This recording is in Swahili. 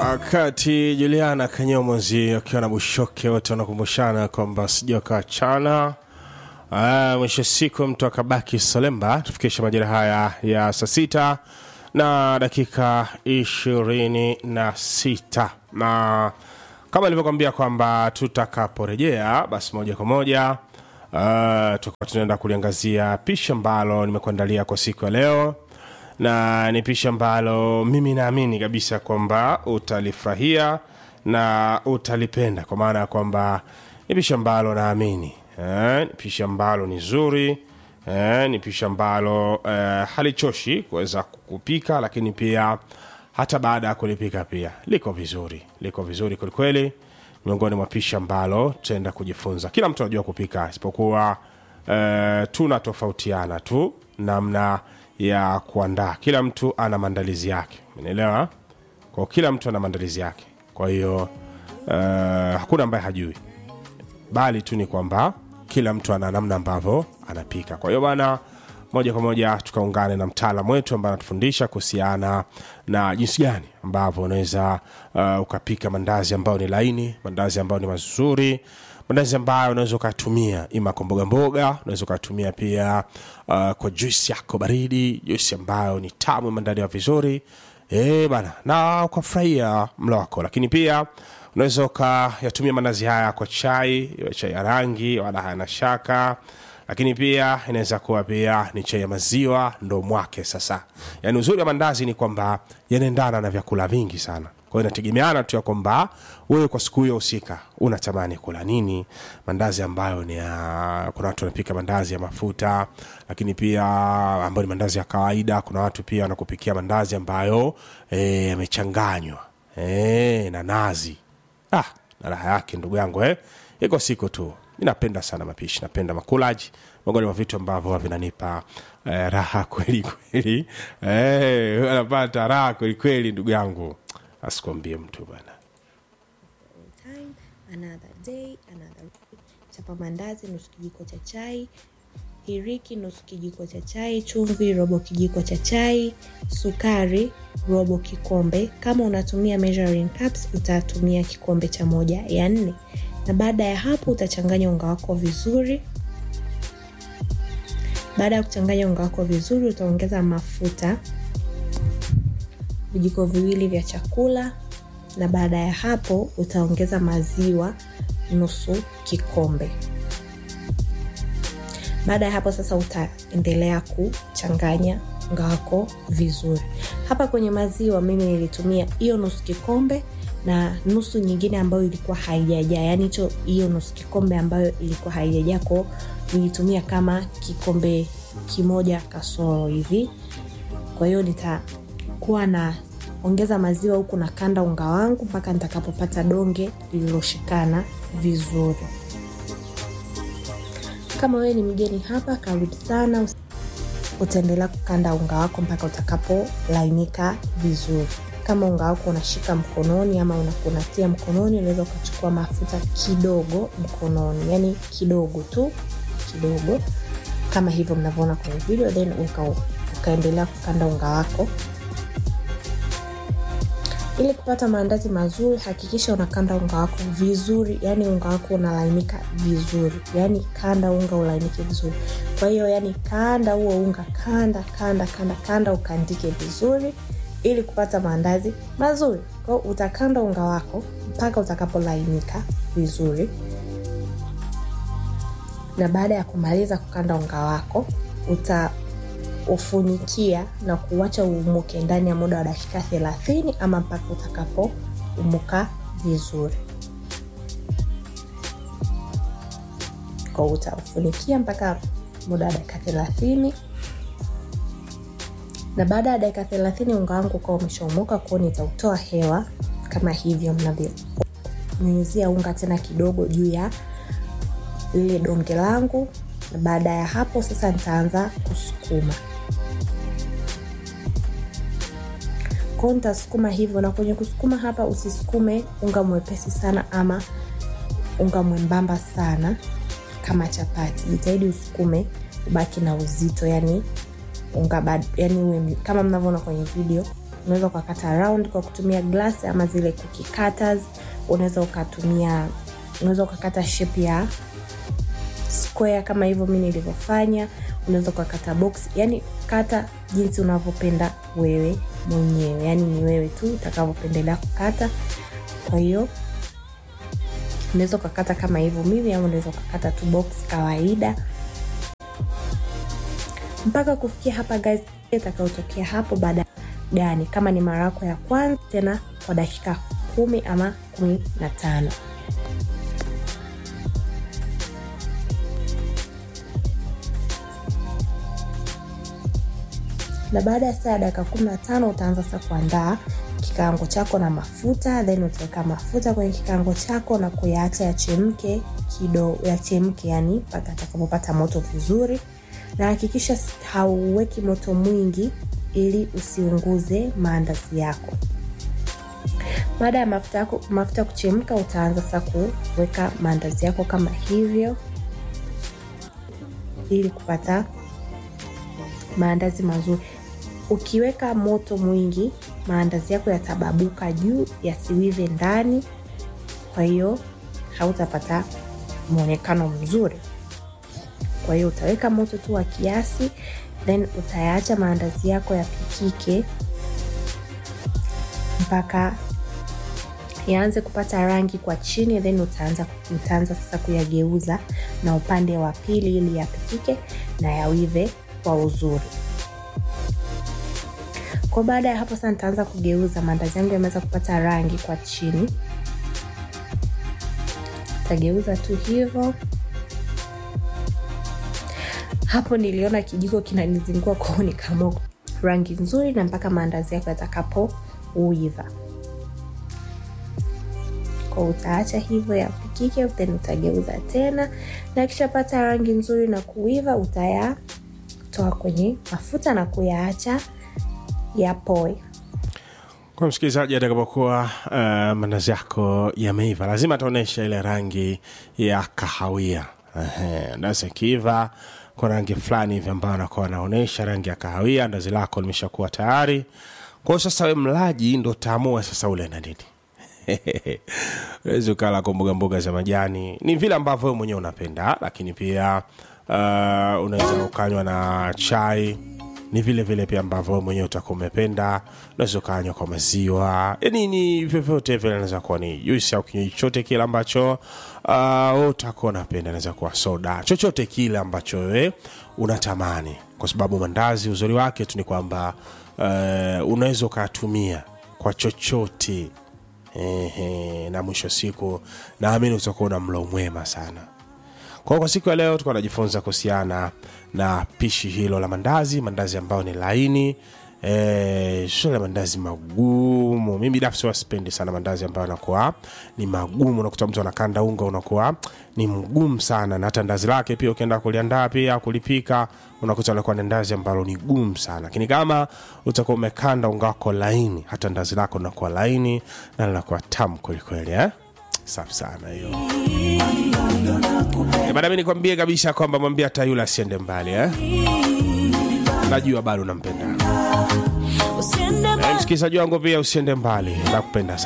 wakati Juliana Kanyomozi akiwa na Bushoke wote wanakumbushana kwamba sijua kawachana. Ah, mwisho siku mtu akabaki Solemba. Tufikisha majira haya ya saa sita na dakika ishirini na sita na kama ilivyokwambia kwamba tutakaporejea basi moja kwa moja uh, tutakuwa tunaenda kuliangazia pishi ambalo nimekuandalia kwa siku ya leo na ni pishi ambalo mimi naamini kabisa kwamba utalifurahia na utalipenda kwa maana ya kwamba ni pishi ambalo naamini eh, ni pishi ambalo ni zuri eh, ni pishi ambalo eh, halichoshi kuweza kupika lakini pia hata baada ya kulipika pia liko vizuri liko vizuri kwelikweli miongoni mwa pishi ambalo tutaenda kujifunza kila mtu anajua kupika isipokuwa eh, tunatofautiana tu namna ya kuandaa kila mtu ana maandalizi yake umeelewa kwa kila mtu ana maandalizi yake kwa hiyo eh, hakuna ambaye hajui bali tu ni kwamba kila mtu ana namna ambavyo anapika kwa hiyo bana moja kwa moja tukaungane na mtaalam wetu ambaye anatufundisha kuhusiana na jinsi gani ambavyo unaweza uh, ukapika mandazi ambayo ni laini mandazi ambayo ni mazuri mandazi ambayo unaweza ukatumia ima kwa mboga mboga unaweza ukatumia pia uh, kwa juisi yako baridi juisi ambayo ni tamu imeandaliwa vizuri e, bana na ukafurahia mlo wako lakini pia unaweza ukayatumia mandazi haya kwa chai iwe chai ya rangi wala hayana shaka lakini pia inaweza kuwa pia ni chai ya maziwa ndo mwake sasa yaani uzuri wa mandazi ni kwamba yanaendana na vyakula vingi sana kwa hiyo inategemeana tu ya kwamba wewe kwa siku hiyo husika unatamani kula nini mandazi ambayo ni ya kuna watu wanapika mandazi ya mafuta lakini pia ambayo ni mandazi ya kawaida kuna watu pia wanakupikia mandazi ambayo eh, yamechanganywa e, na nazi ah, na raha yake ndugu yangu eh? iko siku tu mi napenda sana mapishi napenda makulaji miongoni mwa vitu ambavyo vinanipa eh, raha kweli kweli eh, anapata raha kweli kweli ndugu yangu asikwambie mtu bana time another day another week. chapa mandazi nusu kijiko cha chai hiriki nusu kijiko cha chai chumvi robo kijiko cha chai sukari robo kikombe kama unatumia measuring cups utatumia kikombe cha moja ya nne na baada ya hapo utachanganya unga wako vizuri baada ya kuchanganya unga wako vizuri utaongeza mafuta vijiko viwili vya chakula na baada ya hapo utaongeza maziwa nusu kikombe baada ya hapo sasa utaendelea kuchanganya unga wako vizuri hapa kwenye maziwa mimi nilitumia hiyo nusu kikombe na nusu nyingine ambayo ilikuwa haijajaa yaani hicho hiyo nusu kikombe ambayo ilikuwa haijajaa ko nilitumia kama kikombe kimoja kasoro hivi kwa hiyo nitakuwa na ongeza maziwa huku na kanda unga wangu mpaka nitakapopata donge lililoshikana vizuri kama wewe ni mgeni hapa karibu sana utaendelea kukanda unga wako mpaka utakapolainika vizuri kama unga wako unashika mkononi ama unakunatia mkononi unaweza ukachukua mafuta kidogo mkononi yani kidogo tu kidogo kama hivyo mnavyoona kwenye video then uka, ukaendelea kukanda unga wako ili kupata maandazi mazuri hakikisha unakanda unga wako vizuri yani unga wako unalainika vizuri yani kanda unga ulainike vizuri kwa hiyo yani kanda huo unga kanda kanda kanda kanda ukandike vizuri ili kupata maandazi mazuri kwao utakanda unga wako mpaka utakapolainika vizuri na baada ya kumaliza kukanda unga wako uta ufunikia na kuacha uumuke ndani ya muda wa dakika thelathini ama mpaka utakapo umuka vizuri kwa utaufunikia mpaka muda wa dakika thelathini na baada ya dakika thelathini unga wangu ukawa umeshaumuka kwao nitautoa hewa kama hivyo mnavyonyunyizia unga tena kidogo juu ya lile donge langu na baada ya hapo sasa nitaanza kusukuma kwao nitasukuma hivyo na kwenye kusukuma hapa usisukume unga mwepesi sana ama unga mwembamba sana kama chapati jitahidi usukume ubaki na uzito yani unga bad, yani uwe, kama mnavyoona kwenye video unaweza ukakata round kwa kutumia glass ama zile cookie cutters unaweza ukatumia unaweza ukakata shape ya square kama hivyo mi nilivyofanya unaweza ukakata box yani kata jinsi unavyopenda wewe mwenyewe yani ni wewe tu utakavyopendelea kukata kwa hiyo unaweza ukakata kama hivyo mimi ama unaweza ukakata tu box kawaida mpaka kufikia hapa guys itakayotokea hapo baada gani kama ni mara yako ya kwanza tena kwa dakika kumi ama kumi na tano na baada ya saa ya dakika kumi na tano utaanza sasa kuandaa kikaango chako na mafuta then utaweka mafuta kwenye kikaango chako na kuyaacha yachemke kidogo yachemke yani mpaka atakapopata moto vizuri na hakikisha hauweki moto mwingi ili usiunguze maandazi yako baada ya mafuta yako mafuta kuchemka utaanza sasa kuweka maandazi yako kama hivyo ili kupata maandazi mazuri ukiweka moto mwingi maandazi yako yatababuka juu yasiwive ndani kwa hiyo hautapata mwonekano mzuri kwa hiyo utaweka moto tu wa kiasi then utayaacha maandazi yako yapikike mpaka yaanze kupata rangi kwa chini then utaanza, utaanza sasa kuyageuza na upande wa pili ili yapikike na yawive kwa uzuri kwa baada ya hapo sasa nitaanza kugeuza maandazi yangu yameweza kupata rangi kwa chini tageuza tu hivyo hapo niliona kijiko kinanizingua kwao nikaamua rangi nzuri na mpaka maandazi yako yatakapo uiva kwa utaacha hivyo yapikike then utageuza tena na akishapata rangi nzuri na kuiva utayatoa kwenye mafuta na kuyaacha yapoe kwa msikilizaji atakapokuwa uh, mandazi yako yameiva lazima ataonyesha ile rangi ya kahawia ndazi akiiva kwa rangi fulani hivi ambayo anakuwa anaonyesha rangi ya kahawia ndazi lako limeshakuwa tayari kwao sasa we mlaji ndo utaamua sasa ule na nini wezi ukala kwa mboga mboga za majani ni vile ambavyo wewe mwenyewe unapenda lakini pia uh, unaweza ukanywa na chai ni vile vile pia ambavyo wewe mwenyewe utakuwa umependa unaweza ukanywa kwa maziwa yani ni vyovyote vile inaweza kuwa ni juisi au kinywaji chote kile ambacho uh, utakuwa unapenda inaweza kuwa soda chochote kile ambacho wewe unatamani kwa sababu mandazi uzuri wake tu ni kwamba uh, unaweza ukatumia kwa chochote Ehe, na mwisho siku naamini utakuwa na mlo mwema sana kwa kwa siku ya leo tukuwa najifunza kuhusiana na pishi hilo la mandazi mandazi ambayo ni laini e, sio la mandazi magumu mi binafsi wasipendi sana mandazi ambayo anakuwa ni magumu unakuta mtu anakanda unga unakuwa ni mgumu sana na hata ndazi lake pia ukienda kuliandaa pia kulipika unakuta anakuwa ni ndazi ambalo ni gumu sana lakini kama utakuwa umekanda unga wako laini hata ndazi lako linakuwa laini na linakuwa tamu kwelikweli eh? safi sana hiyo Eh, bada mi nikwambie kabisa kwamba mwambie hata yule asiende mbali eh? najua bado nampenda usiende Eh, msikilizaji wangu pia usiende mbali nakupenda sana